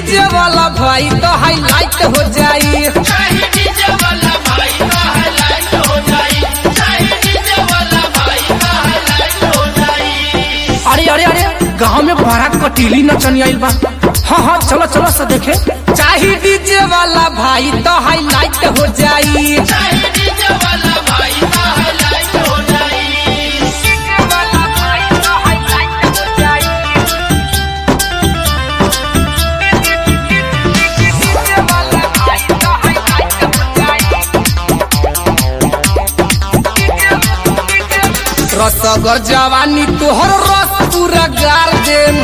DJ वाला भाई तो हाईलाइट हो जाई अरे अरे अरे गांव में बड़ा कटीली नचनी आइल बा हाँ हाँ चलो चलो से देखे चाहे डीजे वाला भाई तो हाईलाइट हो जाई रसगर जवानी तोहर रस पूरा गार देम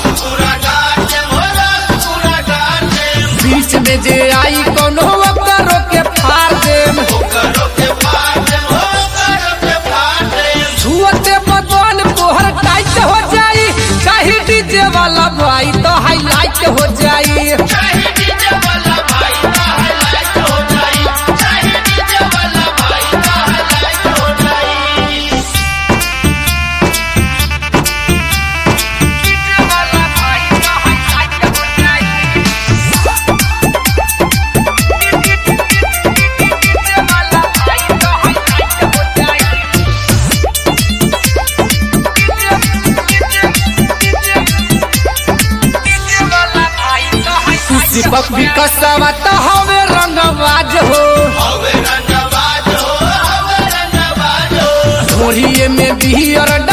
बीच में जे आई कोनो ओकरो के फाड़ देम छुअते बदन तोहर टाइट हो जाई चाहे डीजे वाला भाई तो हाईलाइट हो जाई दीपक भी कसवा तो हवे रंगबाज हो घोड़िए में बिहियर